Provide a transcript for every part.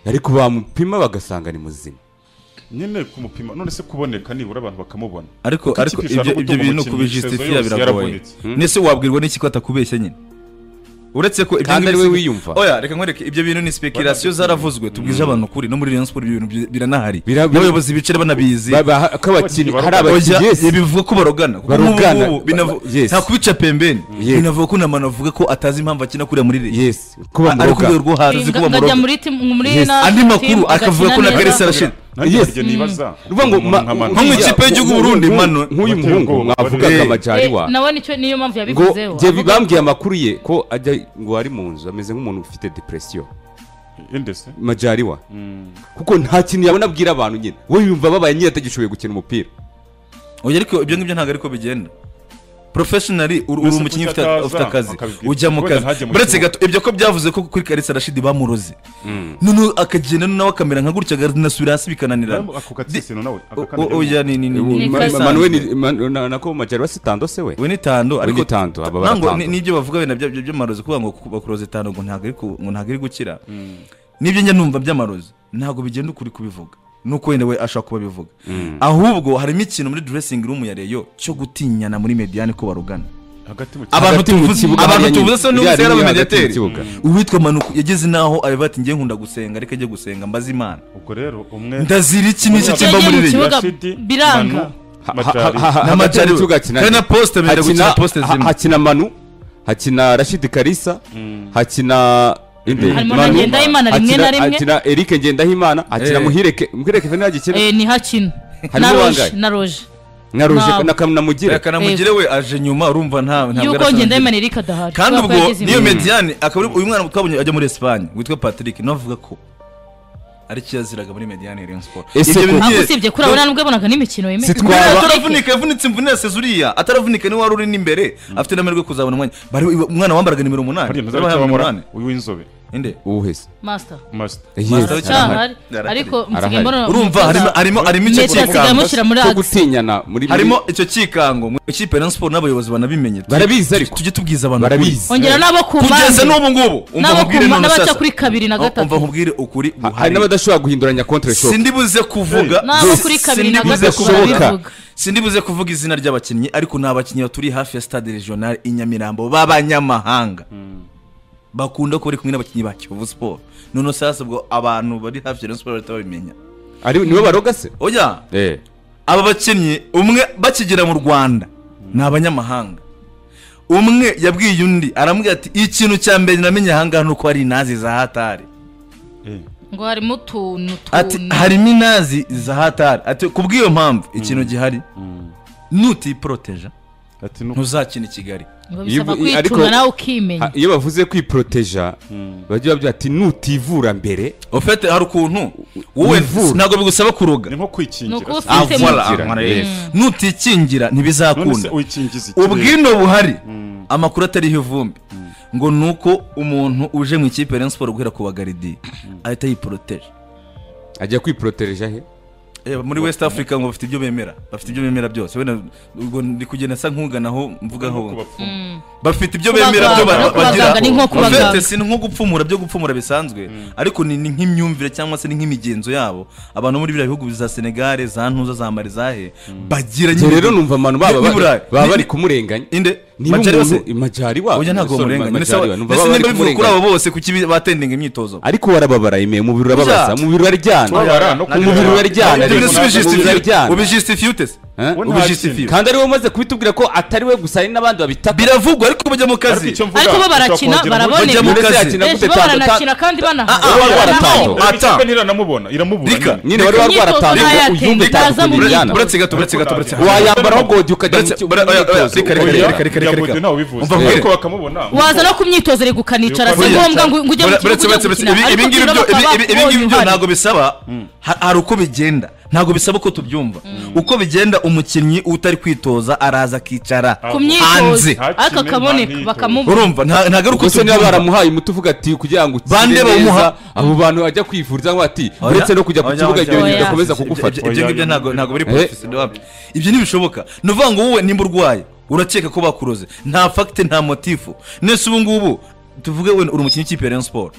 ariko bamupima bagasanga ni muzima nyine kumupima none se kuboneka nibura abantu bakamubona ariko Kuko ariko ikipe ishaka ibyo ibyo gutunga bintu umukinnyi, kubijisitifiya sezo yose biragoye yaravunitse. nese wabwirwa n'iki ko atakubeshya nyine uretse ko ibyo Kandi ngibyo ari we si- wiyumva. oya reka nkwereke ibyo bintu ni speculation zaravuzwe tubwije abantu ukuri no muri Rayon Sport ibyo bintu bi- biranahari Bira- bira- n'abayobozi bicara banabizi Babaha- ko abakinnyi hari Oya, abakinnyi Oya, yes. bivuga ko barogana kuko Barogana. nk'ubu ngubu binavu- Ba- yes. nta kubica pembeni Yes. binavuga ko n'abantu bavuga ko atazi impamvu akina kuriya muri Rayon yes ko ari ku rwego bamuroga rwo hanze ko ngajya bamuroga muri timu muri Yes. na andi makuru timu akavuga ko na igakina neza. garesi arashize nanjye Yes. harya nibaza uvuga ngo umuntu ma- nka Manu- nko mu ikipe y'Igihugu Burundi, nk'uyu- mano. nk'uyu Bateye muhungu ubwoba. mwavugaga Eh. Eh, amajariwa nawe nicyo niyo mpamvu ngo yabivuzeho jye avuga- bambwiye amakuru ye ko ajya ngo ari mu nzu ameze nk'umuntu ufite depression inde se majariwa kuko nta kintu yabona abwira abantu nyine we yumva babaye nyine atagishoboye gukina umupira oya ariko ibyo ngibyo ntabwo ariko bigenda professionally uri uri Mbese umukinnyi kuki ufite ataza ufite akazi akabibwira? ujya mu Wenda kazi ntajye mu buretse kibuga. gato ibyo ko byavuze ko kuri karisa rashidi bamuroze noneho akagenda nawe akamera nka gutya agasubira hasi bikananirana ako Di- gatsitsino nawe aka o- kandi o- oya ni ni ni ni- ni Ni Ma- kasanzwe. manuel Man- na- nako majariwa si tando se we we ni tando ariko ni tando, aba ntabwo baratando. ni- n'ibyo bavuga wenda bya- bya- by'amarozi kuvuga ngo ku- bakuroze tando ngo ntabwo ariko ngo ntabwo ari gukira n'ibyo njya numva by'amarozi ntabwo bigenda ukuri kubivuga nuko wenda we ashaka kuba abivuga ahubwo harimo ikintu muri dressing room ya reyo cyo gutinyana muri mediyane ko barugana hagati mu kibuga abantu Hagati mu tuvuze kibuga abantu hariya tuvuze nyine. se niwe Iriya usera rimwe hagati mu abamediateri kibuga. uwitwa manuku yageze n'aho areba ati njye nkunda gusenga ariko ajya gusenga mbaza imana ubwo rero umwe ndazira iki n'iki Ubu kiva yagiye muri mu rege kibuga Rashidi, Manu, biranga. Ha- ha- Majari. ha- ha- N'amajari hagati mu we. kibuga hakina Hari na nde? poste benda Hakina- gukina poste ha- zimwe. hakina manu hakina rashidi karisa hakina inde Harimo na Manu, Ngendahimana rimwe na hakina- rimwe. hakina eric ngendahimana hakina Eh. muhireke muhireke fena yagikina Eh, ni hakino Harimo na roje uwangaye. na roje na ruje ntawe. na kanamugire reka namugire we aje nyuma urumva nta ntabwo yuko arasanzwe. ngenda yimana erika adahari kandi kubera ko ubwo yagize niyo imvune. mediyane akaba ari- uyu mwana twabonye ajya muri esipanye witwa patrick nawe avuga ko ari cyo yaziraga muri mediyane ya siporo Ese ko- ahubwo usibye kuri abo nta nubwo yabonaga n'imikino yemewe Sitwa- Mbere Twaba- ataravunika yavunitse imvune yaseze uriya ataravunika niwe wari uri n'imbere afite n'amahirwe yo kuzabona umwanya bari umwana wambaraga nimero umunani hariya bari bahawe ntazabicamo umunani uyu w'inzobe inde uwuhese masita masita Yes, masita arahari. cyahari Arahari. ariko Arahari. nsigaye mbona urumva harimo harimo harimo icyo metero yasigaye kikango amushyira muri cyo agisi gutinyana muri harimo icyo kikango mu ikipe ya Rayon siporo n'abayobozi banabimenye Tu- Barabizi ariko. tujye tubwiza abantu ukuri. barabizi ongera n'abo ku kugeza mpande n'ubu ngubu umva N'abo nkubwire ku none mpande sasa baca kuri kabiri na gatatu. umva nkubwire ukuri Ha- hari guhari. n'abadashobora guhinduranya contre shock sindi buze kuvuga Nabo kuri kabiri na Sindibuze gatatu kuvuga- barabivuga. sindi buze kuvuga izina ry'abakinnyi ariko ni abakinnyi baturiye hafi ya stade regional i nyamirambo b'abanyamahanga bakunda kuba bari kumwe n'abakinnyi ba kiyovu siporo noneho sasa ubwo abantu bari hafi ya Rayon siporo bahita babimenya ari niwe baroga se oya eh aba bakinnyi umwe bakigera mu rwanda ni abanyamahanga umwe yabwiye undi aramubwira ati ikintu cya mbere namenye ahangaha ni uko hari inazi za hatari ngo harimo utuntu ati tuntu harimo inazi za hatari ati kubw'iyo mpamvu ikintu gihari nutiporoteja ati nuko ntuzakina i kigali ngo bisaba Iyo- ariko- kwitunga nawe Ha- ukimenya iyo bavuze kwiproteja bajya bavuga ati nutivura mbere ufite hari ukuntu wowe Wivura. ntabwo bigusaba ni kuroga nko ni kwikingira uko se. Ah, ufite voilà, Wikingira, voilà, yes. yes. nutikingira none se ntibizakunda uyikingiza ikirere ubwino buhari amakuru atariho ivumbi ngo ni uko umuntu uje mu ikipe ya Rayon siporo guhera ku bagaridiye ahita yiporoteje ajya kwiproteja he Eh, muri west africa ngo bafite ibyo bemera bafite ibyo bemera byose wenda ubwo ndi kugenda asa nkuganaho mvuga Nuko aho bapfuma. bafite ibyo Kubaganga, bemera byo ba- no kubaganga, bagira ni nko kubaganga. Bafite si nko gupfumura byo gupfumura bisanzwe ariko ni ni nk'imyumvire cyangwa se ni nk'imigenzo yabo abantu bo muri biriya bihugu za senegal za ntuza za mali zahe bagira Njye nyine- rero numva abantu baba Ni- ni Burayi. baba Ni- bari kumurenganya inde niba Majari umuntu bose? majari wabo oya ntabwo sorry, bamurenganya ndetse majari wabo, numva baba bari niba bivuga kuri kumurenganya. abo bose kuki bi- batendinga imyitozo ariko warababara imeye umubiri urababaza Bya. umubiri uraryana Twabara no umubiri kubabara. uraryana Ibyo rero, bintu si umubiri bijistify. uraryana. ubijisitifiye utese Eh? We nta ubijisitifiye kintu. kandi ari we umaze kubitubwira ko atari we gusa hari n'abandi babitaka biravugwa ariko bajya mu ariko kazi icyo mvuga Ariko bo ushobora barakina, kuhagera muri- baraboneka. bajya mu Mbese kazi yakina gute bo tando- baranakina kandi Ah, ah, banahana wari Banahana. waratando. Dore Ata. ikipe ntiranamubona iramubura Rika. nyine. nyine wari Imyitozo warwaratanga ntayatemba, uyumve utaza mu utakubiryana bigo. buretse gato buretse gato buretse gato wayambara aho godi ukajya mu Buretse- kibuga bure- oya, oya, cy'imyitozo. reka, reka, Oya. reka, reka. Yagowe ntawe ubivuze. Umva nkwereke. Ariko bakamubona. waza no ku myitozo ari gukanicara si Oya. ngombwa ngo ngo ujye mu Bure- kibuga buretse ujye buretse buretse gukina ibi- ariko ibi ngibi tugomba byo- ibi- kuba ibi- ibi ngibi byo abonye ntabwo uhari. bisaba ha- hari uko bigenda ntabwo bisaba ko tubyumva uko bigenda umukinnyi utari kwitoza araza akicara ku hanze myitozo ariko Hakine, akaboneka nta bakamubona urumva nta- ntabwo ari uko ubwo se niba tubyumva baramuhaye umuti uvuga ati kugira ngo ukire Bande bawumuha- neza abo bantu bajya kwivuriza ngo ati Oya. uretse no kujya ku Oya, kibuga oya, ibyo bintu oya. bigakomeza Ibyo- kugufata ibyo- ibyo ngibyo ntabwo ntabwo biri professional Eh. wabyo. ibyo ntibishoboka ni ukuvuga ngo wowe nimba urwaye urakeka ko bakuroze nta fagite nta motifu nese ubu ngubu tuvuge wenda uri umukinnyi w'ikipe ya Rayon Sport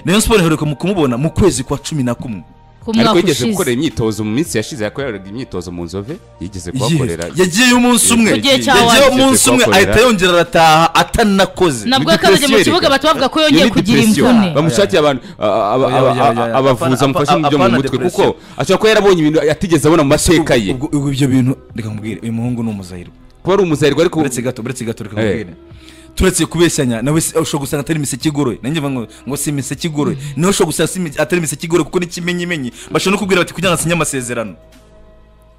Rayon Sport iheruka mu kumubona mu kwezi kwa cumi na kumwe ku ariko mwaka yigeze ushize gukorera imyitozo mu minsi yashize yakoreraga imyitozo mu nzove yigeze Yes. kuhakorera yagiyeyo umunsi umwe Mu gihe cya yagiyeyo wanyu. umunsi umwe Kuhakorera. ahita yongera arataha atanakoze nabwo Ni yakazanye mu depression kibuga reka. bahita bavuga ko Iyo yongeye ni kugira depression. imvune bamushakire abantu a- a- a- Oya, oya, a- oya, a- oya. abavuzi Apana- bamufashe mu byo mu apana mutwe kuko depression. ashobora kuba yarabonye ibintu yatigeze abona mu mateka ye ubwo ubwo ibyo bintu reka nkubwire uyu muhungu ni umuzahirwa kuba ari umuzahirwa ariko uretse gato uretse gato reka Eh. nkubwire turetse kubeshyanya nawe si- ushobora gusanga atari imiseke igoroye nanjye mvuga ngo ngo si imiseke igoroye nawe ushobora gusanga si imi- atari imiseke igoroye kuko n'ikimenyimenyi bashobora no kubwira bati kugira ngo asinye amasezerano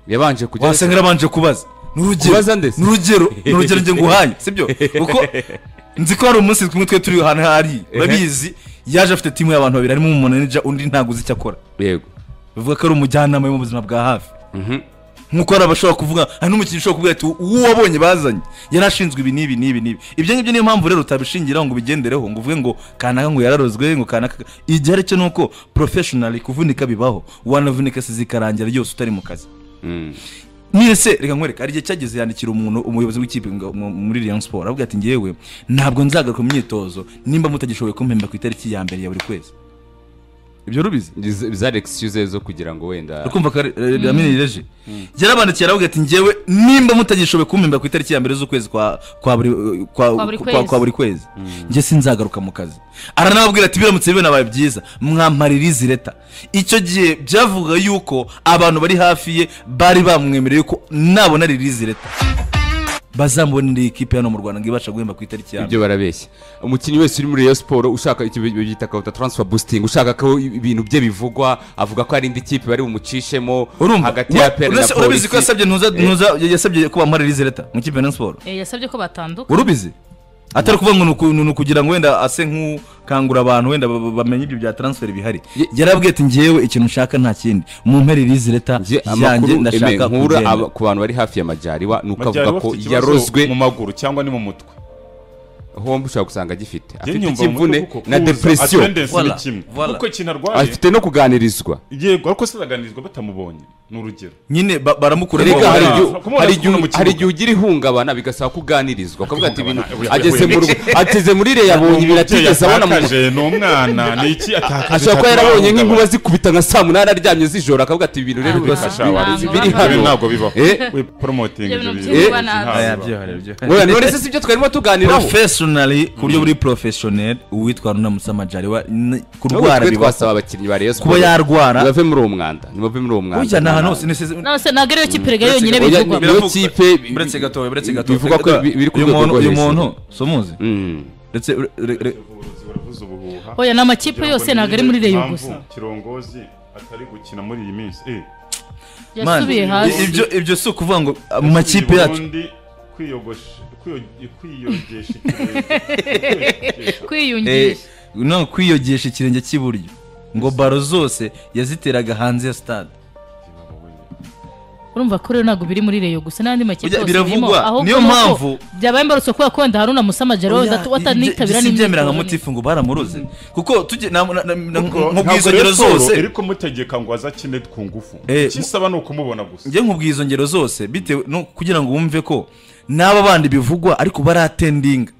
yabanje kugera wasanga yarabanje kubaza ni urugero Kubaza ndetse. ni urugero ni urugero njye nguhaye sibyo kuko nzi ko hari umunsi kumwe twe turi ahantu hari urabizi yaje afite timu y'abantu babiri harimo umumanija undi ntabwo uzi icyo akora yego bivuga ko ari umujyanama wo mu buzima bwa hafi Mhm. nk'uko hari abashobora kuvuga hari n'umukinnyi ushobora kuvuga ati uwo wabonye bazanye yari ashinzwe ibi n'ibi n'ibi n'ibi ibyo ngibyo niyo mpamvu rero utabishingiraho ngo ubigendereho ngo uvuge ngo kanaka ngo yararozwe ngo kanaka igihe aricyo ni uko porofeshinari kuvunika bibaho wanavunika se zikarangira ryose utari mu kazi Mm. mwese reka nkwereka hari igihe cyageze yandikira umuntu umuyobozi w'ikipe ngo- mu- muri Rayon Sport avuga ati ngewe ntabwo nzagaruka mu myitozo nimba mutagishoboye kumpemba ku itariki ya mbere ya buri kwezi ibyo rubizi Izi- zari excuse zo kugira ngo wenda ukumva ko ramini reje yarabandikiye aravuga ati ngewe nimba mutagishoboye kumpemba ku itariki ya mbere z'ukwezi kwa kwa buri kwa- Kwa buri kwa- kwa buri kwezi njye sinzagaruka mu kazi aranababwira ati biramutse binabaye byiza mwamparira izi leta icyo gihe byavuga yuko abantu bari hafi ye bari bamwemereye ko nabona ririzi leta bazambonera iyi kipe hano mu rwanda ngo ibasha guhemba ku itariki ya mbere ibyo barabeshya umukinnyi wese uri muri Rayon Sport ushaka icyo bita kawuta transfer boosting ushaka ko ibintu bye bivugwa avuga ko hari indi kipe bari bumucishemo urumva hagati ya Ura- PL na uretse- urabizi polisi ko yasabye ntuza ntuza yasabye ko bamuha ririzi leta mu kipe ya Rayon Sport Eh, yasabye ko batandukana urubizi atari ukuvuga ngo ni uku- ni ukugira ngo wenda ase nk'ukangura abantu wenda ba- ba- bamenye ibyo bya transfer bihari Ye- yarabwiye ati ngewe ikintu nshaka nta kindi mu mpere irizi leta Njye yanjye amakuru eme, ndashaka nkura aba- kugenda ku bantu bari hafi ya Majariwa ni uko Majyari avuga ko bafite ikibazo yarozwe mu maguru cyangwa ni mu mutwe hombe ushobora gusanga agifite Njye afite nyumva mu mutwe ikimvune kuko na kuza, depression attendance Voilà, ni kimwe voilà. kuko ikintu arwaye afite no kuganirizwa yego ariko se araganirizwa batamubonye ni urugero nyine ba- baramukura Erega Kumubona- hari bamuha- igihe- hari kumubona ku igihe- mu kibuga. hari igihe ugira ihungabana bigasaba kuganirizwa ukavuga ati ibintu Ihungabana, ageze mu rugo ageze muri iriya yabonye ibintu Umubyeyi atigeze abona mu atakaje ni umwana ni iki ashobora atakaje kuba cyangwa yarabonye ahungabana. nk'inkuba zikubita nka saa munani aryamye z'ijoro akavuga ati ibintu rero Ah, bifasha ntabwo abarinzi bibaho. biri Ibi hano ntabwo bibaho Eh. we promoting Ibyo bintu ibyo byinshi bintu bana- ntabwo Aya, bibaho. byohera, byohera. Oya, none se sibyo twarimo tuganiraho professionally ku buryo buri professionel uwitwa runamutse amajariwa n- Ahubwo kurwara twe bibaho twasaba abakinnyi ba Rayon kuba Sport yarwara bave muri uwo mwanda ntibave muri uwo mwanda ujya ni ahantu hose ni nose ntabwo ariyo kipe erega yonyine Uretse- Oya, bivugwa niyo Biravugwa. kipe bi- uretse gato uretse gato bivugwa ko bi- biri ku uyu rwego muntu rwo uyu hejuru. muntu si umuzi Mm. ndetse ure- ure- ure- Ubuvuzi buravuza ubuhuha. oya ni amakipe Kugira ngo yose ntabwo ari muri niba reyo impamvu gusa kirongozi atari gukina muri iyi minsi eh Man, yasubiye i- hasi ibyo ibyo si ukuvuga ngo ah, mu makipe yacu Uburundi kwiyogosha kwiyo- kwiyogesha ikirenge. eh, kwiyungisha no kwiyogesha ikirenge cy'iburyo ngo baro zose yaziteraga hanze ya stade urumva ko rero ntabwo biri muri reyo gusa n'andi makipe Ujya- yose biravugwa. ahubwo Niyo nuko mpamvu- byabaye imbarutso kubera ko wenda haruna musamajero Oya, watanitabira ibyo si ibyemera nka n'imyitozo. mutifu ngo baramuroze kuko tujye na- na- na- na- Kuko mu ntabwo bwizongero Rayon Sport zose iri kumutegeka ngo azakine ku ngufu Eh, ikisaba ni ukumubona gusa njye nkubwiza ngero zose bitewe no kugira ngo wumve ko n'aba bandi bivugwa ariko baratendinga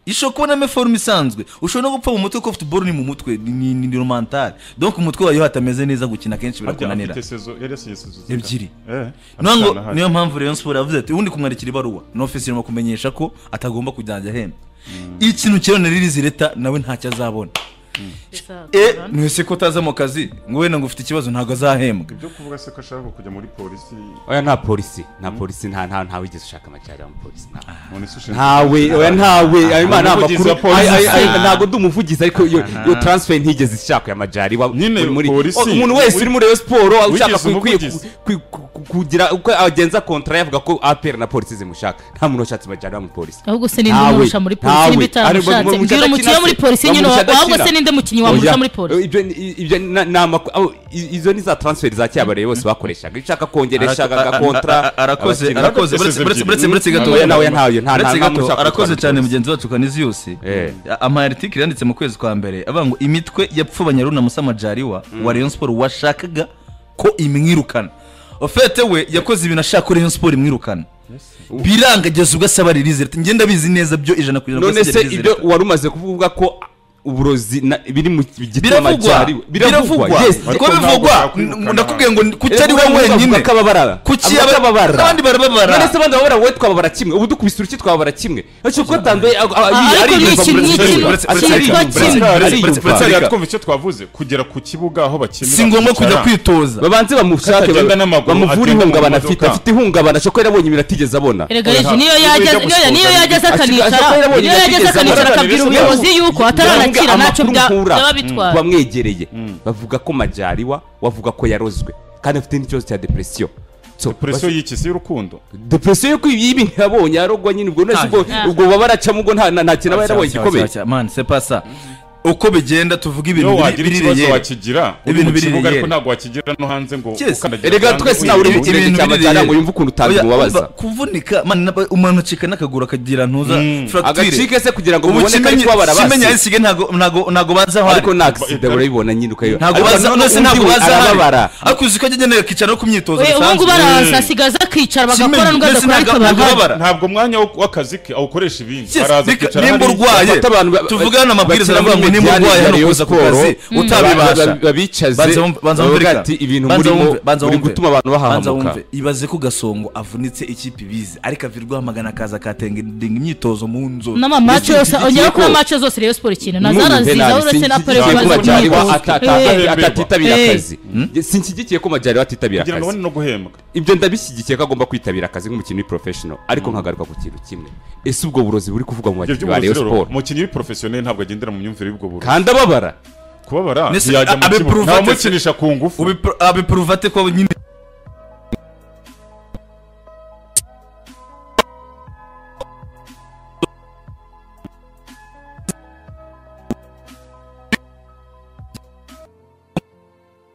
ishobora kubonamo forume isanzwe ushobora no gupfa mu mutwe ko futuboro ni mu mutwe ni- ni ni- ni romantari donc umutwe wayo hatameze neza gukina kenshi Harya birakunanira afite sezo yari yasinye sezo zingana? ebyiri Eh, nango atanu ahari. niyo mpamvu Rayon Sport yavuze ati ubundi kumwandikira ibaruwa no ofisi irimo kumenyesha ko atagomba kujyanja ahembwa ikintu kirone ririzi leta nawe ntacyo azabona e mwese ko utaza mu kazi ngo wenda ngo ufite ikibazo ntabwo azahembwa ibyo kuvuga se ko ashaka kujya muri polisi oya nta polisi nta polisi nta nta nta wigeze ushaka amajyari mu polisi nta none se ushinzwe ntawe oya ntawe ayo nta mana muvugizi amakuru wa polisi. Ay- ay- ay, ntabwo ndi umuvugizi ariko iyo iyo transfer ntigeze ishakwa ya majari wa- Nyine muri- muri- polisi. Oh, umuntu wese uri muri Rayon Sport ushaka Wigize ku- kwi- umuvugizi. kwi- ku- ku- kugira uko agenza kontra yavuga ko APR na polisi zimushaka nta muntu washatse majari wa mu polisi ahubwo se ninde Ntawe, umurusha muri polisi ntawe. niba Ari- itaramushatse bamurusha mbwira umukinnyi wo muri adakina polisi se. nyine Bamurusha wahubwo se adakina. ninde mukinnyi wamurusha muri polisi ibyo ni- ibyo ni- ni amakuru aho, i- izo ni za transfer za kera bare bose bakoreshaga iyo ushaka kongerera ishaka kontra arakoze abakinnyi. arakoze buretse buretse buretse buretse gato Oya, nawe ntayo, nta- buretse nta- nta gato, mushaka arakoze gutwara cyane polisi. mugenzi wacu kanizi yose Eh. amaritike yanditse mu kwezi kwa mbere avuga ngo imitwe yapfubanya runa musamajariwa wa Rayon Sport washakaga ko imwirukana ofete we yakoze ibintu ashaka ko Rayon Sport imwirukana biranga ageze ubwo asaba ririze leta ngenda bizi neza byo ijana ku ijana none rwose se njye ibyo release leta. wari umaze kuvuga ko uburozi na- biri mu gitama biravugwa cyariwe biravugwa yes Ariko ko ntabwo bivugwa byakwirukana n- ndakubwiye ngo kuki ari utari wowe wenyine akababara kuki Abo aba- akababara abandi barababara none se abandi bababara wowe twababara kimwe ubu dukubise uruki twababara kimwe ntacyo kuko atanduye ariko ni ikintu cyitwa Uretse- uretse ariyumva hariya twumva icyo twavuze kugera ku kibuga aho bakinira si ngombwa kujya kwicara. kwitoza babanze bamushake Atagenda n'amaguru, bamuvure agenda mu ihungabana modoka. afite afite ihungabana shokora yabonye ibintu atigeze abona erega Oya, yesu niyo ntabwo yageze- ujya niyo- niyo gusuhuza yageze Ashika- ashika akanicara yarabonye niyo ibintu atigeze yageze akanicara abona. akabwira ubuyobozi yuko ataranakira Bavuga ntacyo bya- amakuru byaba nkura, bitwaye bamwegereye bavuga ko majariwa wavuga ko yarozwe kandi afite n'ikibazo cya depresiyo So, presiyo y'ikisi y'urukundo depresiyo yo kwiba ibintu yabonye yarogwa nyine ubwo nasi Ah, ubwo yeah. ubwo baba baracamo ubwo nta nta- nta kintu aba Cya- yarabonye cya- gikomeye cya- cya- man c'est pas ça uko bigenda tuvuga iyo ibintu wagira biri- ikibazo birireye wakigira uri Ibintu mu kibuga biririyeri. ariko ntabwo wakigira no hanze ngo Yes. ukandagira erega hanze twese ngo nawe uri mu uyibone. kirenge cya majyana ngo yumve ukuntu utanga Oya, umubabaza umva, kuvunika man, naba- umanucika n'akaguru akagira ntuza fracture agacike se kugira ngo ubu mubone kari kimenyi kubabara kimenyi basi ayisigaye ntago ntago ntago baza aho ari ariko nta kisida urabibona nyine ukayiba ntago baza none se ntago baza aho arababara ari ariko uzi ko ajya agenda akicara no ku myitozo We, ubu ngubu bisanzwe. araza asigaza akicara bagakora Kimenyi, n'ubwo mbese agakora ariko ntago- ntago bahari babara. ntabwo umwanya wo- w'akazi ke awukoresha ibindi Yes, araza reka- akicara nimba hariya. urwaye bafata abantu ba- tuvugane ba- amabwiriza bakina aravuga ngo muri nimba Diane urwaye hano Rayon kuza ku Sport, kazi mm. utabibasha ba- ba- babicaze Banza wumve- banza wumve bavuga reka. ati ibintu Banza murimo wumve- banza muri wumve. gutuma abantu Banza bahahamuka wumve. ibaze ko gasongo avunitse ikipe ibizi ariko avirwamagana akaza akatenga imyitozo mu nzu n'amamace yose ongera kuri amace zose rero siporo ikintu N'ubu nazarazizaho penalty uretse na sinshyigikiye pareko ko Majyari wa Eh. atata- atatitabira Eh. akazi sinshyigikiye ko majyari atitabira kugira ngo akazi abone no guhembwa ibyo ndabishyigikiye ko agomba kwitabira akazi nk'umukinnyi professional ariko nkagaruka ku kintu kimwe ese ubwo burozi buri kuvuga mu bakinnyi ibyo ba by'uburozi Rayon rero Sport umukinnyi w'iporofesiyoneri ntabwo agendera mu myumvire y'ubwo burozi kandi ababara kubabara Nese- ntiyajya mu abe kibuga provate- ntamukinisha ku ngufu abipuruvate ko nyine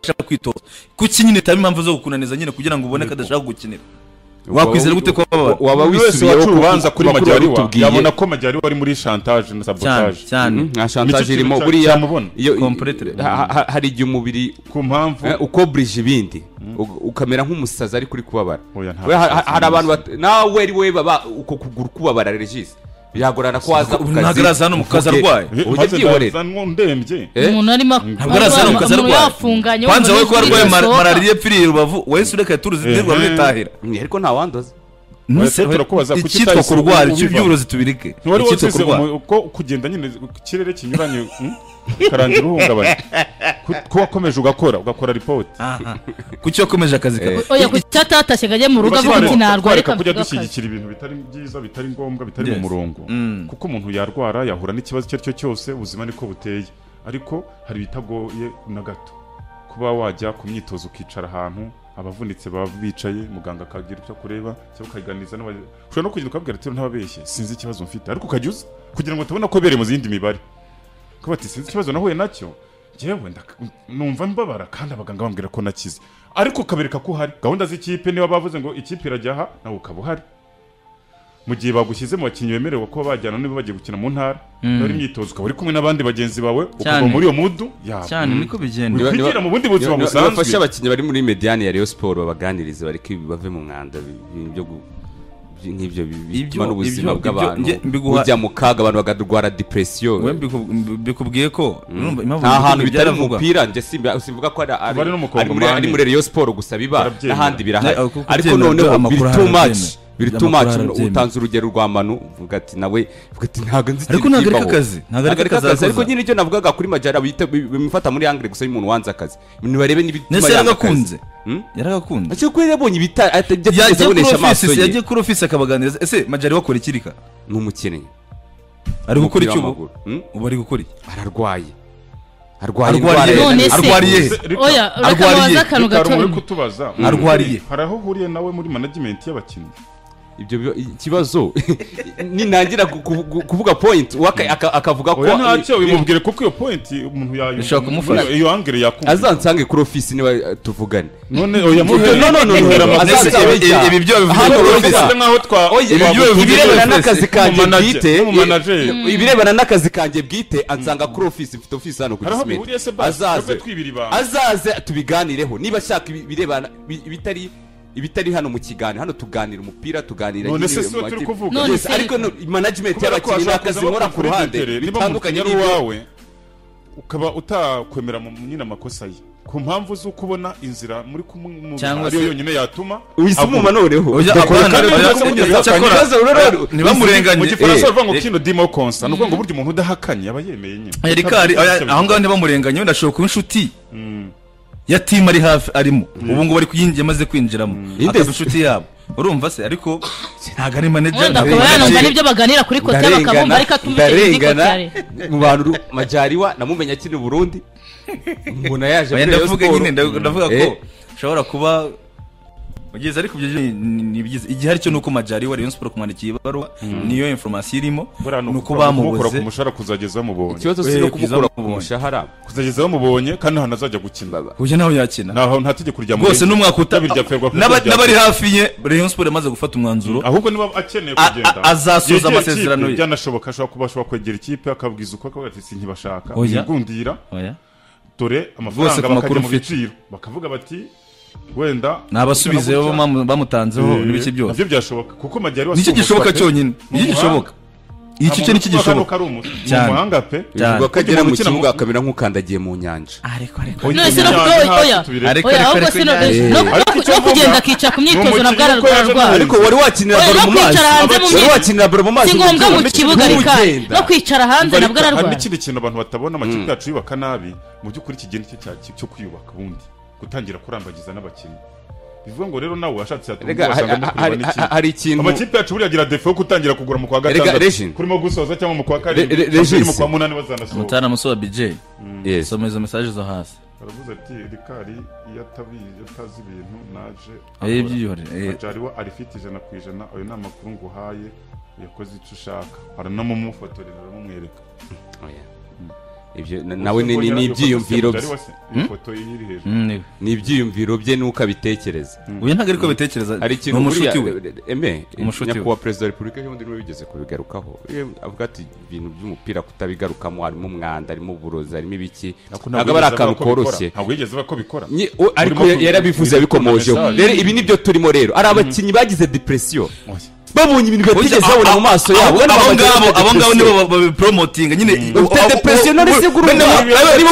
ashaka kwitoza kuki nyine itaba impamvu zo gukunaniza nyine kugira ngo ubone ko adashaka gukinira wakwizera gute ko bababara waba buri wese wisubiyeho ku- waca urubanza ku kuri makuru majyariwa watubwiye. yabona ko majyariwa ari muri shantaje na cyane sabotaje cyane Mhm, nta chantage Nicyo irimo kintu buriya cyamubona. iyo- Completely. ha- ha- hari igihe umubiri ku mpamvu eh, ukobrije ibindi Ug- ukamera nk'umusazi ariko uri kubabara Oya, nta We- ha- ha- musazi hari abantu bat- n'umusazi. nawe ari wowe baba uko kugura kubabara regisi byagorana ko waza ku Ntabwo- kazi ntabwo araza hano mu kazi uvuge- arwaye. Eh, ujye maze byihorera ndaza ndembye Eh? umuntu arimo ntabwo arazana mu kazi umuntu arwaye yafunganye kwanza wowe ko umuntu arwaye yasohoka. mar- malariya ipfiriye rubavu wahise ureka turuzi Mhm. ndirwa rutahira Mm, ariko nta wandoza Wese turakubaza kuki icyitwa utahise kurwara ubiva? iby'uburozi tubireke ntiwari icyitwa wasize kurwara umu- ko kugenda nyine ikirere kinyuranye hmm? ukarangira uhungabanye Ku- ko wakomeje ugakora ugakora ripoti aha kuki wakomeje akazi kawe oya ku cyatatashye ngo ajye mu rugo avuga ati narwaye twareka kujya akavuga akazi. dushyigikira ibintu bitari byiza bitari ngombwa bitari Yes. mu murongo Mm. kuko umuntu yarwara yahura n'ikibazo icyo ari cyo cyose ubuzima niko buteye ariko hari ibitagoye na gato kuba wajya ku myitozo ukicara ahantu abavunitse baba bicaye muganga akagira icyo kureba cyangwa ukaganiriza n'aba- ushobora no kugenda ukabwira ati ntababeshye sinzi ikibazo mfite ariko ukajya uza kugira ngo tubone ko bereye mu zindi mibare kuba ati sinzi ikibazo nahuye nacyo njyewe ndaka- numva mbabara kandi abaganga bambwira ko nakize ariko ukabereka ko uhari gahunda z'ikipe niba bavuze ngo ikipe irajya aha nawe ukaba uhari mu gihe bagushyize mu bakinnyi bemerewe kuba bajyana niba bagiye gukina mu ntara niba ari imyitozo ukaba uri kumwe n'abandi bagenzi bawe ukava Cyane. muri iyo mudu yaba cyane niko bigenda Niba- niba- kwigira mu bundi buzima niba- niba- busanzwe. nibafashe abakinnyi bari muri mediyani ya Rayon Sport babaganirize bareke bave mu mwanda bi- bi- byo gu- bi- nk'ibyo bi- bituma Ibyo- n'ubuzima ibyo- bw'abantu ibyo- mbiguha- bujya mu kaga abantu bakarwara depresiyo we mbiku- mbi- bikubwiye ko urumva nta impamvu bivuga hantu bitari mu ibyaravugwa? mupira njye simba- simvuga ko ari ari- Bari no mu ari muri- ari Kongomani. muri Rayon Sport gusa biba Barabyemera. n'ahandi birahari Ne, kuko ariko byemera noneho byo, amakuru biri ahari too much arabyemera. biri Byo too much amakuru arabyemera. utanze urugero rwa manu uvuga ati nawe uvuga ati ntabwo nzi Ariko ikintu ntabwo ari kibaho." kakazi, ntabwo ari kakazi kakazi ariko yakoze. nyine ibyo navugaga kuri majara bita- bi- bimufata muri angire gusa y'umuntu wanze akazi nibarebe n'ibituma nese yanga akazi. yaragakunze Hmm? yaragakunze Icyo kubera yabonye ibita atajya yagiye kuri abonesha amaso ofisi yagiye ye kuri ofisi akabaganiriza ese majari wakora ikirika ni umukinnyi ari gukora Umupira icyo ubu w'amaguru. Hmm? ubu ari gukora iki ararwaye arwaye Arwariye. indwara ya- none se Arwariye. oya reka Arwariye. babaze akantu Reka hari gato umuntu uri kutubaza Arwariye. hari aho uhuriye nawe muri management y'abakinnyi ibyo bi- ikibazo nintangira ku- ku- kuvuga point uwaka- aka- akavuga ko oya ntacyo bimubwire kuko iyo point umuntu Bishobora kumufasha. yayumva iyo angire yakumva azansange kuri ofisi niba eh, tuvugane none oya muhe No, no, no, no, muhe no. amakuru. Azaza- Nese ibi- ibi- ibi byo bivuga Hano kuri uravuga. ofisi Bisa nk'aho twa Oya, Ibi byo bivuga ibirebana kuri n'akazi ofisi. kanjye Umu-manager, bwite umu-manager. i- ibirebana n'akazi kanjye bwite ansanga kuri ofisi mfite ofisi hano ku Hari aho gisimenti. bihuriye se basi, azaze twebwe twibira ibanga. azaze tubiganireho niba ashaka ibi- ibirebana bi- ibitari ibitari hano mu kiganiro hano tuganira umupira tuganira none nyine se si mu uwo turi makipe. kuvuga None Yes, se- ariko no- management kubera ko y'abakinnyi hashobora n'akazi kuzamo nkora ku conflict ruhande there. Niba bitandukanye umupira ari n'ibyo uwawe ukaba utakwemera mu- nyine amakosa ye ku mpamvu z'uko ubona inzira muri kumwe Cyangwa ariyo se- yonyine yatuma uhise aguma. umumanureho Oya, Bakora abana, kandi oya, bamaze kugeza ku cyakora- kibazo rero- ntibamurenganye. mu gifaransa Eh, bavuga ngo eh. kino dimo konsa ni ukuvuga ngo burya umuntu udahakanye aba yemeye nyine erikari aho ngaho ntibamurenganye wenda ashobora kuba inshuti ya timu ari hafi arimo ubu ngubu ari kuyinjira amaze kwinjiramo akaba inshuti yabo urumva se ariko ntabwo ari manager wenda ntabwo akaba ari yanumva ndarengana. n'ibyo baganira kuri kotari bakabumva ariko atumukeneye kuri ndarengana kotari mu bantu ru- majariwa namumenya akina i burundi mbona yaje Oya, muri Rayon ndavuga Sport. nyine nda- ndavuga Eh, ko ushobora kuba ugeze ariko ibyo ni- ni ni byiza igihari cyo ni uko majari wa rayon sport kumwandikiye ibaruwa niyo information irimo ni uko kumukura ku bamubuze mushahara kuzageza bamubonye ikibazo si Eh, no byiza kumukura ku bamubonye. mushahara kuzageza bamubonye kandi nta azajya gukina Baba. kuburyo nawe yakina nta nta tegeko rya murenge. rwose n'umwaka uta Kabiri rya Ferwafa n'aba- rya- n'abari hafi ye rayon sport yamaze gufata umwanzuro ahubwo niba akeneye A- kugenda a- azasoza yegera ikipe, amasezerano ye. byanashoboka ashobora kuba ashobora kwegera ikipe akabwiza uko akavuga ati sinkibashaka Oya. igundira Oya. dore Rwose amafaranga ku bakajya makuru mu mfite. biciro bakavuga bati wenda ni abasubize bo bamu- bamutanzeho Eh, n'ibiki byose nabyo byashoboka kuko majyari nicyo gishoboka cyonyine nicyo gishoboka iki cyo nicyo gishoboka mu Cyane. muhanga pe Cyane. bivuga ko agera Umuntu mu ukina mu- kibuga akamera nk'ukandagiye mu nyanja ariko ariko Oya, none se no imyanya kuba hasi oya tubireke. Ariko- oya ariko- ahubwo ariko se no- nyine- no- Ariko no- icyo no mvuga, kugenda akica ku myitozo umukinnyi nabwo uko yaje ararwara ariko wari wakinira Oya, baro no mu kwicara mazi hanze mu wari myitozo. wakinira baro mu mazi si ngombwa mu kibuga rikari ntugenda. no kwicara hanze Ariko nabwo hari ararwara n'ikindi kintu abantu batabona amakipe yacu yubaka nabi mu by'ukuri iki gihe nicyo cya- cyo kwiyubaka ubundi gutangira kurambagiza n'abakinnyi bivuga ngo rero nawe washatse yatunga Erega, ha- ha- hari- ha- hari ikintu amakipe yacu buriya agira defo yo gutangira kugura mu kwa Erega, Regine. gatandatu kurimo gusoza cyangwa mu kwa Re- Re- karindwi abiri mu Regis. kwa munani bazanasohoka mutana musoba bj Yes. soma izo mesaje zo hasi baravuze ati rikari iyo atabizi iyo atazi ibintu naje Eh, akora." byiyihorere, eh. Majaliwa arifite ijana ku ijana ayo ni amakuru nguhaye uyakoze icyo ushaka aranamumufotorera aramumwereka Oya. Ibyo na- nawe ni- ni ni ibyiyumviro bye ifoto iri hejuru Mm, niwe. ni ibyiyumviro bye nuko abitekereza uyu ntabwo ariko bitekereza hari ni ikintu umushuti we buriya- eme Umushuti we. nyakubahwa perezida wa repubulika y'ubundi niwe wigeze kubigarukaho Iyo avuga ati ibintu by'umupira kutabigarukamo harimo umwanda harimo uburozi harimo ibiki ntabwo aba ari akantu koroshye ntabwo yigeze avuga ko bikora Nye- o- ariko Urimo ya- ku- yarabikuze uri yabikomojeho gutanga rero ibi nibyo turimo rero hari abakinnyi bagize depresiyo Oya. babonye ibintu batigeze babona mu maso yabo abo Ubona abo bagira ngabo abo ngabo depression. nibo babipromotinga nyine Ufite depression none se guru niba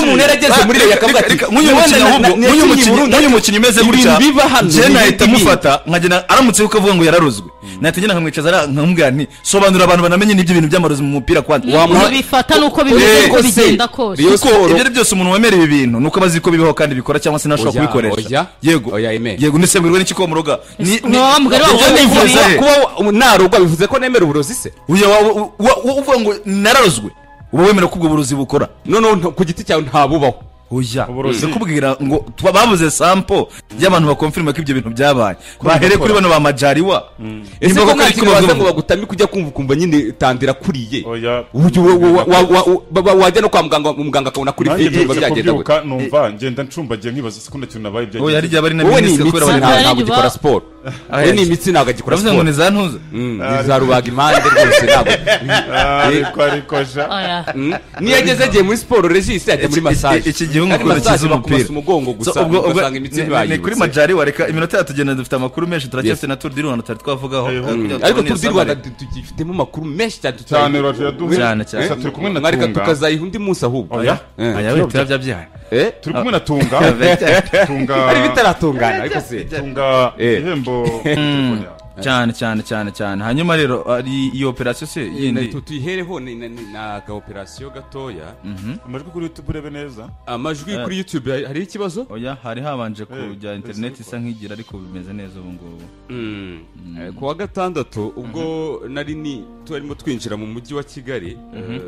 umuntu yarageze muri iyo yakavuga ati nk'uyu mukinnyi "None na- ahubwo na- nk'uyu nakinnye mukinnyi Burundi, nk'uyu mukinnyi umeze gutya ibintu biba hano, njye ni ibintu nahita amufata nkagenda aramutse yuko avuga ngo yararozwe nahita ngenda nkamwicaza ara- nkamubwira nti sobanurira abantu banamenye n'ibyo bintu by'amarozi mu mupira kwanza Wamuha- ntibifata n'uko bimeze Eh, uko ese, bigenda kose Rayon kuko Sport- ibyo ari byose umuntu wemera ibi bintu nuko abazi ko bibaho kandi bikora cyangwa se ntashobora Oya, oya. kubikoresha yego Oya, Aime. yego nisembwerwe n'iki ko muruga ni ni- Nta mbwa rero ibyo Kuba- wavuze nifuza kuba- he? kuba narugwa bivuze ko nemera uburozi se uyu wa- wa- wa- wa- uvuga ngo nararozwe uba wemera ko ubwo burozi bukora noneho nta- ku giti cyawe ntabubaho oya Uburozi. ndakubwira ngo tuba- babuze sampo y'abantu bakonfirima ko ibyo bintu byabaye bahere kuri bano ba majariwa ese ko Nimba koko nta ari kintu waza ngo kibazo- bagutamike ujya kumva ukumva nyine tandira kuriye Oya. Uburyo wa- wa- wa- wa- wa- wa- wa- wajya no kwa muganga muganga akabona kuri nanjye feti mbyutse biba byagenda kubyuka gute numva ngenda ncumbagiye nkibaza se ko nta kintu nabaye oya byagenze hari igihe aba ari na wowe ni minisitiri imitsi kubera nta- abanyarwanda abanyarwanda. ntabwo ugikora siporo wowe ni imitsi ntabwo agikora uravuze ngo siporo ni za ntuza Mm, ntizarubaga impande rwose ntabwo Ah, ariko ariko ja Oya. Mm, niyo ageze agiye muri siporo regisi yajya muri Iki- masaje iki- iki gihe nk'uko masaje bikiza bakumasa umupira. umugongo gusa So, ubwo- ubwo- ugasanga imitsi ni- ni- ni kuri ntibayibutse majari wareka iminota yatugenda dufite amakuru menshi turacyafite Yes. na turu di rwanda tutari twavugaho Eh, Eh, kugira ngo ariko tubone iyo turu di samare. rwanda tu- tugifitemo amakuru menshi cyane cyane tutayivuga. uraje yaduhe Cyane, cyane. gusa turi kumwe na mwareka tunga tukazayiha undi munsi ahubwo Oya. Eh. Aya, we, turabyabyaye. Eh? turi kumwe na tunga tunga ari bitaratungana ariko se tunga Eh. ihembo telefone yawe cyane cyane cyane cyane hanyuma rero ari iyo operasiyo se Na- yindi tu- tuyihereho ni ni- ni- ni agaoperasiyo gatoya amajwi kuri youtube urebe neza amajwi Eh. kuri youtube hari- hariho ikibazo oya hari habanje kujya Eh, interineti Facebook. isa nk'igira ariko bimeze neza ubu ngubu Eh, ku wa gatandatu ubwo nari ni turimo twinjira mu mujyi wa kigali eh,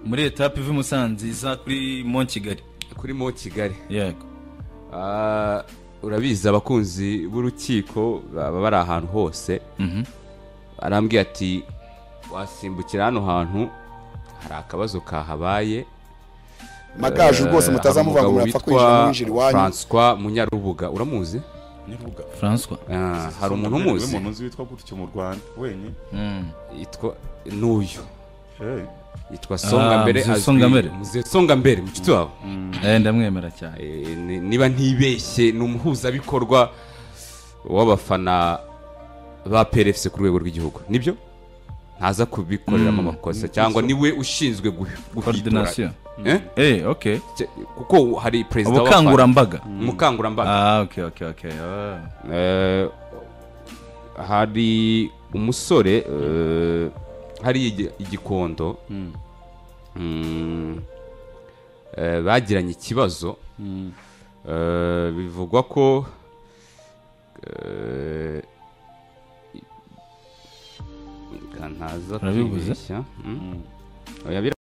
muri etape iva i musanze iza kuri mon kigali kuri mo kigali yego Ah, urabizi abakunzi b'urukiko baba bari ahantu hose Mhm. arambwiye ati wasimbukira hano hantu hari akabazo kahabaye magaje rwose mutazamuvuga ngo murapfa kwinjira mwinjira iwanyu francois munyarubuga uramuzi nyarubuga francois Ah, hari umuntu Niwe umuzi muntu uzi witwa gutyo mu rwanda wenyine Mm. yitwa n'uyu Eh, yitwa Ah, songa mbere Muzehe Songa Mbere. muzehe songa mbere mucuti wawe Eh, ndamwemera cyane Eh, ni- niba ntibeshye ni umuhuzabikorwa w'abafana ba PRFC ku rwego rw'igihugu nibyo ntaza kubikoreramo amakosa cyangwa niwe ushinzwe guhi- guhitura Coordination. Eh? Eh, okay. Cye- kuko hari perezida w'abafana ubukangurambaga umukangurambaga ah okay okay okay ah. Eh, hari umusore eh, hari igi- igikondo Mm, eh, bagiranye ikibazo Eh, bivugwa ko eh, i- ntaza Urabivuze? kwibeshya Mm. Oya, bira-